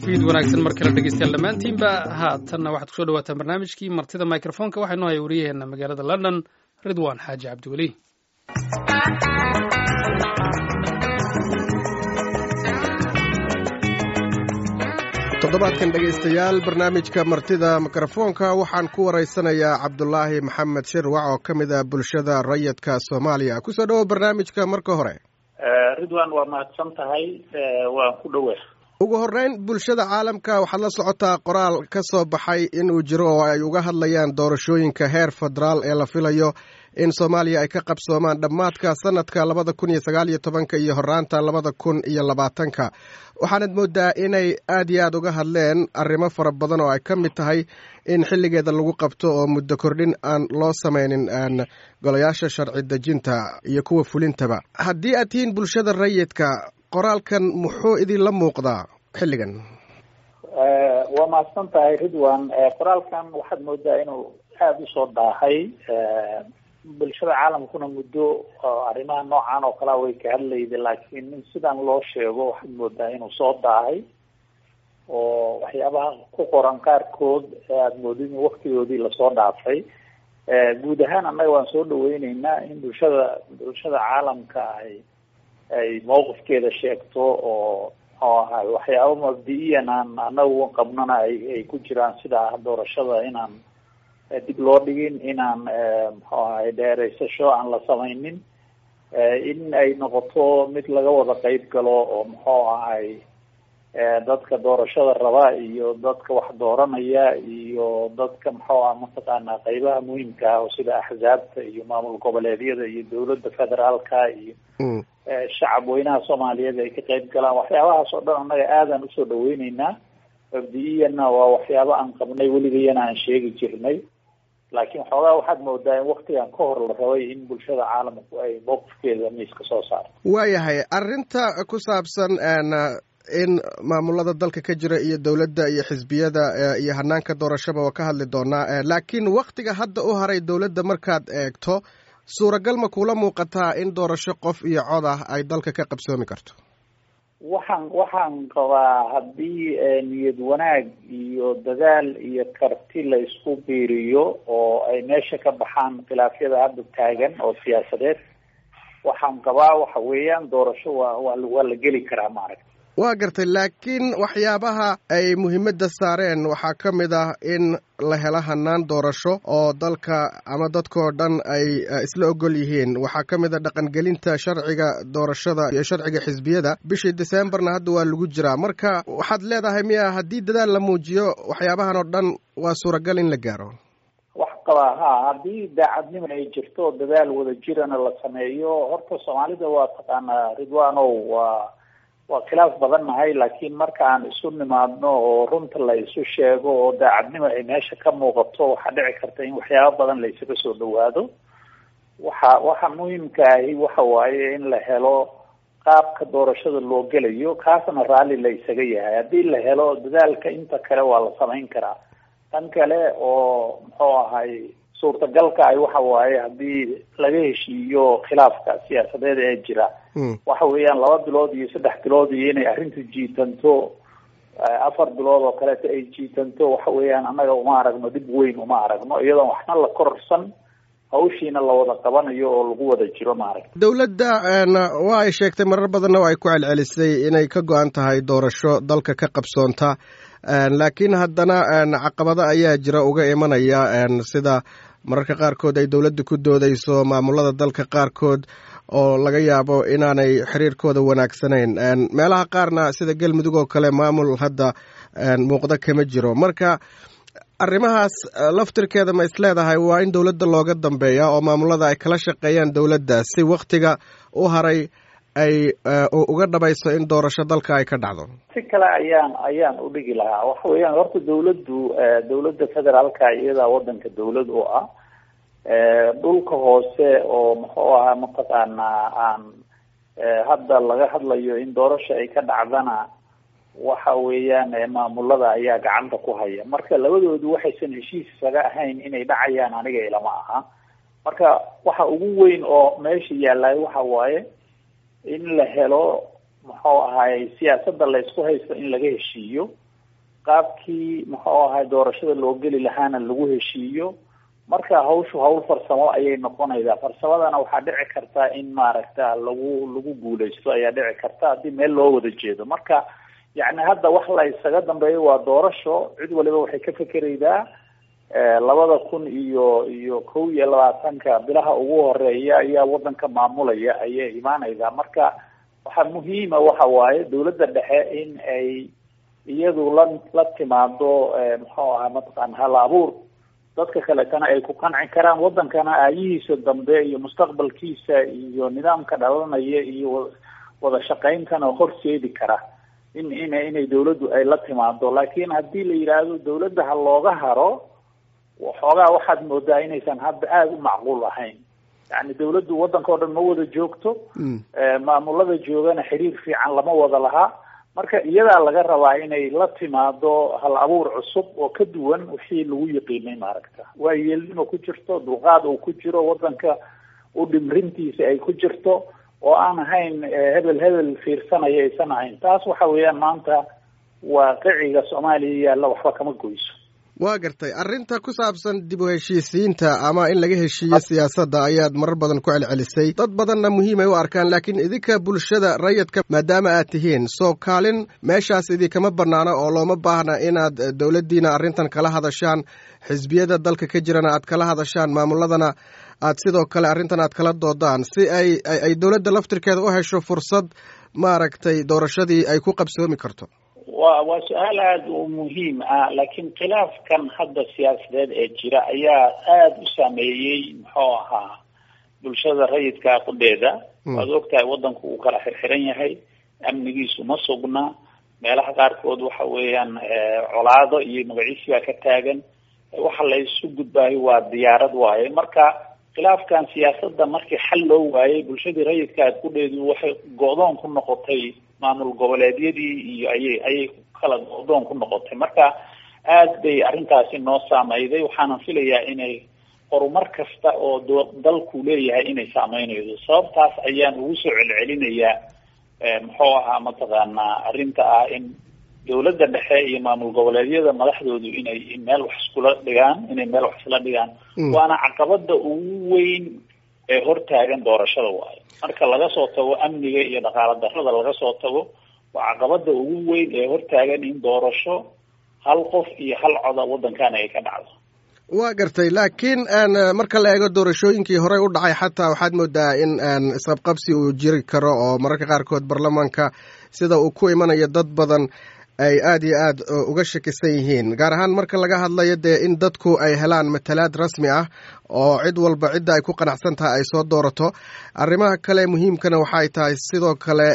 fiid wanaagsan mar kale dhegeystayaal dhammaantiinba haatanna waxaad kusoo dhawaataan barnaamijkii martida microfonka waxaa inoo haya wariyaheenna magaalada london ridwan xaaji cabdiweli toddobaadkan dhegaystayaal barnaamijka martida mikrofoonka waxaan ku waraysanayaa cabdulaahi maxamed shirwac oo ka mid ah bulshada rayidka soomaaliya kusoo dhawo barnaamijka marka hore ridwan waa mahadsan tahay waan ku dhowe ugu horreyn bulshada caalamka waxaad la socotaa qoraal ka soo baxay inuu jiro oo ay uga hadlayaan doorashooyinka heer federaal ee la filayo in soomaaliya ay ka qabsoomaan dhammaadka sanadka labada kun iyo sagaal iyo tobanka iyo horaanta labada kun iyo labaatanka waxaanad moodaa inay aad iyo aad uga hadleen arrimo fara badan oo ay ka mid tahay in xilligeeda lagu qabto oo muddo kordhin aan loo samaynin golayaasha sharci dejinta iyo kuwa fulintaba haddii aad tihiin bulshada rayidka qoraalkan muxuu idinla muuqdaa xilligan waa mahadsan tahay ridwan qoraalkan waxaad moodaa inuu aada usoo daahay bulshada caalamkuna muddo arrimaha noocan oo kalea way ka hadlayda laakiin in sidan loo sheego waxaad moodaa inuu soo daahay oo waxyaabaha ku qoran qaarkood aada moodid in waktigoodii lasoo dhaafay guud ahaan annaga waan soo dhaweyneynaa in bulshada bulshada caalamka ay ay mawqifkeeda sheegto oo oo ahay waxyaaba mabdi-iyan aan anagu qabnana ay ay ku jiraan sida doorashada inaan dib loo dhigin inaan muxuu ahay dheereysasho aan la samaynin in ay noqoto mid laga wada qeyb galo oo muxuu ahay dadka doorashada raba iyo dadka wax dooranaya iyo dadka muxuu ah mataqaana qeybaha muhiimka ah oo sida axzaabta iyo maamul goboleedyada iyo dawladda federaalka iyo shacab weynaha soomaaliyeed ay ka qeyb galaan waxyaabahaas oo dhan annaga aadaan usoo dhaweyneynaa mabdi-iyanna waa waxyaaba aan qabnay weligayana aan sheegi jirnay laakiin xoogaa waxaad moodaa in waktigan ka hor la rabay in bulshada caalamku ay mowqifkeeda miiska soo saarto waayahay arrinta ku saabsan in maamulada dalka ka jira iyo dowladda iyo xisbiyada iyo hanaanka doorashaba waa ka hadli doonaa laakiin waktiga hadda u haray dowladda markaad eegto suuragal ma kuula muuqataa in doorasho qof iyo cod ah ay dalka ka qabsoomi karto waxaan waxaan qabaa haddii niyad wanaag iyo dadaal iyo karti la isku biiriyo oo ay meesha ka baxaan khilaafyada hadda taagan oo siyaasadeed waxaan qabaa waxa weeyaan doorasho waa waa waa la geli karaa maaragta waa gartay laakiin waxyaabaha ay muhiimadda saareen waxaa ka mid ah in la helo hanaan doorasho oo dalka ama dadkao dhan ay isla ogol yihiin waxaa ka mid a dhaqangelinta sharciga doorashada iyo sharciga xisbiyada bishii decemberna hadda waa lagu jiraa marka waxaad leedahay miya haddii dadaal la muujiyo waxyaabahan oo dhan waa suuragal in la gaaro wax qabaa ha haddii daacadnimo ay jirto dadaal wada jirana la sameeyo horta soomaalida waa taqaanaa ridwanow waa waa khilaaf badan nahay laakiin marka aan isu nimaadno oo runta la isu sheego oo daacadnimo ay meesha ka muuqato waxaa dhici karta in waxyaaba badan la isaga soo dhawaado waxa waxa muhiimka ahi waxa waaye in la helo qaabka doorashada loo gelayo kaasna raalli la isaga yahay haddii la helo dadaalka inta kale waa la samayn karaa tan kale oo muxuu ahay suurtagalka ay waxa waaye haddii laga heshiiyo khilaafka siyaasadeed ee jira waxa weeyaan laba bilood iyo saddex bilood iyo inay arrintu jiitanto afar bilood oo kaleeto ay jiitanto waxa weeyaan annaga uma aragno dhib weyn uma aragno iyadoon waxna la kororsan hawshiina la wada qabanayo oo lagu wada jiro maaragta dowladda waa ay sheegtay marar badanna oo ay ku celcelisay inay ka go-an tahay doorasho dalka ka qabsoonta laakiin haddana caqabado ayaa jira uga imanaya sida mararka qaarkood ay dowladda ku doodeyso maamulada dalka qaarkood oo laga yaabo inaanay xiriirkooda wanaagsanayn meelaha qaarna sida galmudug oo kale maamul hadda muuqdo kama jiro marka arrimahaas laftirkeeda ma isleedahay waa in dowladda looga dambeeya oo maamulada ay kala shaqeeyaan dowladda si waktiga u haray ay uga dhabayso in doorasho dalka ay ka dhacdo si kale ayaan ayaan udhigi lahaa waxa weeyaan horta dawladdu dawladda federaalka iyadaa wadanka dawlad u ah dhulka hoose oo muxuu ahaa mataqaanaa aan hadda laga hadlayo in doorasho ay ka dhacdana waxa weeyaan maamulada ayaa gacanta ku haya marka labadoodu waxaysan heshiis isaga ahayn inay dhacayaan aniga ilama aha marka waxa ugu weyn oo meesha yaallay waxa waaye in la helo muxuu ahaay siyaasadda la isku haysto in laga heshiiyo qaabkii muxuu ahay doorashada loo geli lahaana lagu heshiiyo marka hawshu hawl farsamo ayay noqonaysaa farsamadana waxaa dhici karta in maaragta lagu lagu guuleysto ayaa dhici karta haddii meel loo wada jeedo marka yacni hadda wax la isaga dambeeyo waa doorasho cid waliba waxay ka fekeraydaa labada kun iyo iyo kow iyo labaatanka bilaha ugu horeeya ayaa wadanka maamulaya ayay imaanaysaa marka waxaa muhiima waxa waaye dawladda dhexe in ay iyadu la la timaado muxuu ahaa mataqaana hal abuur dadka kaletana ay ku qanci karaan wadankana aayihiisa dambe iyo mustaqbalkiisa iyo nidaamka dhalanaya iyo wada shaqayntana horseedi kara in in inay dawladdu ay la timaado laakiin haddii la yidhaahdo dawladda ha looga haro waxoogaa waxaad moodaa inaysan hadda aada u macquul ahayn yani dawladdu waddanka o dhan ma wada joogto maamulada joogana xiriir fiican lama wada lahaa marka iyadaa laga rabaa inay la timaado hal abuur cusub oo ka duwan wixii lagu yiqiinay maaragta waa yeelnimo ku jirto dulqaad uu ku jiro waddanka u dhimrintiisa ay ku jirto oo aan ahayn hebel hebel fiirsanaya aysan ahayn taas waxa weeyaan maanta waaqiciga soomaaliya yaalla waxba kama goyso waa gartay arrinta ku saabsan dib u heshiisiinta ama in laga heshiiyo siyaasadda ayaad marar badan ku celcelisay dad badanna muhiimay u arkaan laakiin idinka bulshada rayidka maadaama aad tihiin soo kaalin meeshaas idinkama bannaana oo looma baahna inaad dowladdiina arrintan kala hadashaan xisbiyada dalka ka jirana aad kala hadashaan maamuladana aad sidoo kale arrintan aad kala doodaan si ay ay dowladda laftirkeeda u hesho fursad maaragtay doorashadii ay ku qabsoomi karto wa waa su-aal aada u muhiim ah laakiin khilaafkan hadda siyaasadeed ee jira ayaa aada u saameeyey muxuu ahaa bulshada rayidka qudheeda waad ogtahay waddanku uu kala xirxiran yahay amnigiisu ma sugna meelaha qaarkood waxa weeyaan colaado iyo magaciisi baa ka taagan waxa la isu gudbaayo waa diyaarad waaye marka khilaafkan siyaasadda markii xal loo waayey bulshadii rayidka qudheedu waxay go-doon ku noqotay maamul goboleedyadii iyo ayay ayay kala go-doon ku noqotay marka aad bay arrintaasi noo saameyday waxaanan filayaa inay horumar kasta oo dalku leeyahay inay saameynayso sababtaas ayaan ugu soo celcelinayaa muxuu ahaa mataqaanaa arrinta ah in dawladda dhexe iyo maamul goboleedyada madaxdoodu inay meel wax iskula dhigaan inay meel wax isla dhigaan waana caqabada ugu weyn ee hortaagan doorashada waayo marka laga soo tago amniga iyo dhaqaala darrada laga soo tago waa caqabada ugu weyn ee hortaagan in doorasho hal qof iyo hal coda waddankan ay ka dhacdo waa gartay laakiin marka la eego doorashooyinkii horey u dhacay xataa waxaad moodaa in isqabqabsi uu jiri karo oo mararka qaarkood baarlamaanka sida uu ku imanayo dad badan ay aada iyo aad uga shakisan yihiin gaar ahaan marka laga hadlayo dee in dadku ay helaan matalaad rasmi ah oo cid walba cidda ay ku qanacsan tahay ay soo doorato arrimaha kale muhiimkana waxay tahay sidoo kale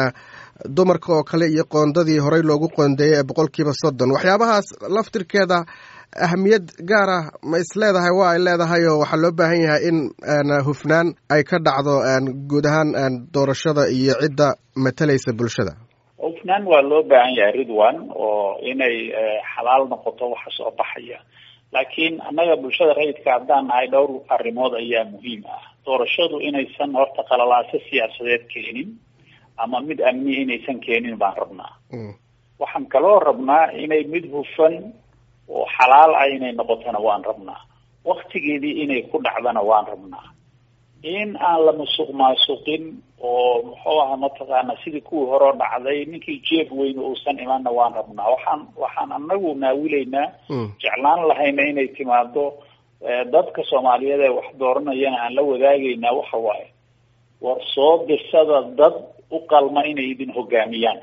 dumarka oo kale iyo qoondadii horey loogu qoondeeyey ee boqolkiiba soddon waxyaabahaas laftirkeeda ahamiyad gaar ah ma is leedahay waa ay leedahay oo waxaa loo baahan yahay in hufnaan ay ka dhacdo guud ahaan doorashada iyo cidda matalaysa bulshada hufnaan waa loo baahan yahay ridwan oo inay xalaal noqoto waxa soo baxaya laakiin annaga bulshada rayidka haddaan nahay dhowr arrimood ayaa muhiim ah doorashadu inaysan horta qalalaaso siyaasadeed keenin ama mid amni inaysan keenin baan rabnaa waxaan kaloo rabnaa inay mid hufan oo xalaal ah inay noqotona waan rabnaa waktigeedii inay ku dhacdana waan rabnaa in aan la musuq maasuqin oo muxuu aha mataqaana sidii kuwii horeo dhacday ninkii jeeb weyne uusan imaanna waan rabnaa waxaan waxaan anagu naawilaynaa jeclaan lahayna inay timaado dadka soomaaliyeed ee wax dooranayana aan la wadaagaynaa waxa waaye war soo dirsada dad u qalma inay idin hogaamiyaan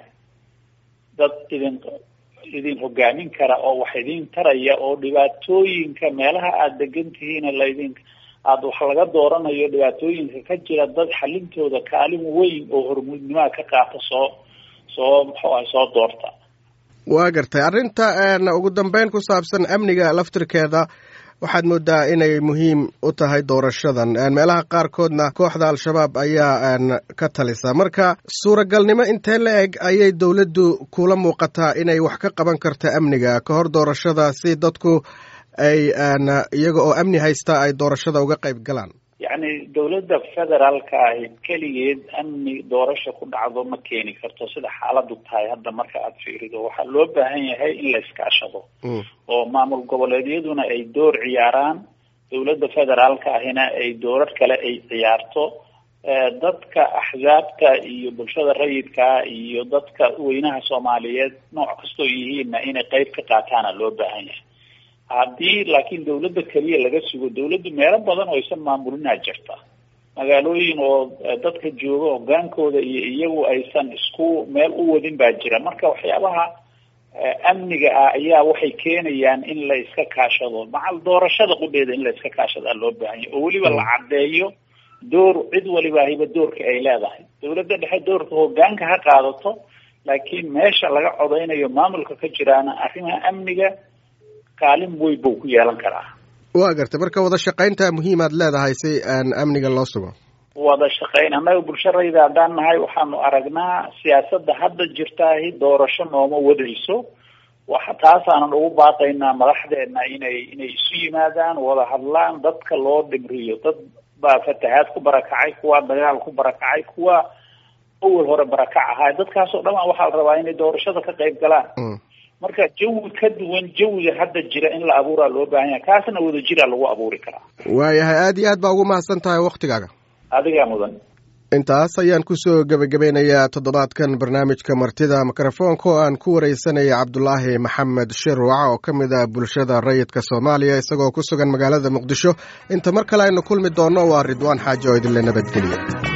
dad idin idin hogaamin kara oo wax idin taraya oo dhibaatooyinka meelaha aada degan tihiina laydin aada wax laga dooranayo dhibaatooyinka ka jira dad xalintooda kaalin weyn oo hormuudnimaha ka qaata soo soo muxuu ah soo doorta waa gartay arrinta ugu dambeyn ku saabsan amniga laftirkeeda waxaad moodaa inay muhiim u tahay doorashadan meelaha qaarkoodna kooxda al-shabaab ayaa ka talisa marka suuragalnimo intee la eg ayay dowladdu kula muuqataa inay wax ka qaban karto amniga ka hor doorashada si dadku ay iyaga oo amni haysta ay doorashada uga qayb galaan yacni dowladda federaalka ahi keligeed amni doorasha ku dhacdo ma keeni karto sida xaaladu tahay hadda marka aada fiirido waxaa loo baahan yahay in la iskaashado oo maamul goboleedyaduna ay door ciyaaraan dowladda federaalka ahina ay doorar kale ay ciyaarto dadka axsaabta iyo bulshada rayidkaa iyo dadka weynaha soomaaliyeed nooc kastoo yihiinna inay qeyb ka qaataana loo baahan yahay haddii laakiin dawladda keliya laga sugo dawladdu meelo badan oo aysan maamulinaa jirta magaalooyin oo dadka jooga hogaankooda iyo iyagu aysan isku meel u wadin baa jira marka waxyaabaha amniga ah ayaa waxay keenayaan in la iska kaashado macal doorashada qudheeda in la iska kaashadaa loo baahan yahy oo weliba la caddeeyo door cid waliba hiba doorka ay leedahay dawladda dhexe doorka hogaanka ha qaadato laakiin meesha laga codeynayo maamulka ka jiraana arrimaha amniga kaalin weyn buu ku yeelan karaa waa gartay marka wada shaqaynta muhiimaad leedahay si aan amniga loo sugo wada shaqayn annaga bulsharayda haddaan nahay waxaanu aragnaa siyaasadda hadda jirtaahi doorasho nooma wadayso waxa taasaanan ugu baaqaynaa madaxdeena inay inay isu yimaadaan wada hadlaan dadka loo dhimriyo dad baa fatahaad ku barakacay kuwa dagaal ku barakacay kuwa awal hore barakac ahaa dadkaasoo dhamaan waxaa la rabaa inay doorashada ka qayb galaan marka jawi ka duwan jawiga hadda jira in la abuuraa loo baahan yahay kaasna wada jiraa lagu abuuri karaa waayahay aada iyo aad baa ugu mahadsan tahay waktigaaga adigaa mudan intaas ayaan kusoo gebagabeynayaa toddobaadkan barnaamijka martida mikrofoonka oo aan ku wareysanaya cabdulaahi maxamed shirwac oo ka mid ah bulshada rayidka soomaaliya isagoo ku sugan magaalada muqdisho inta mar kale aynu kulmi doonno waa ridwaan xaaji oo idinle nabadgeliya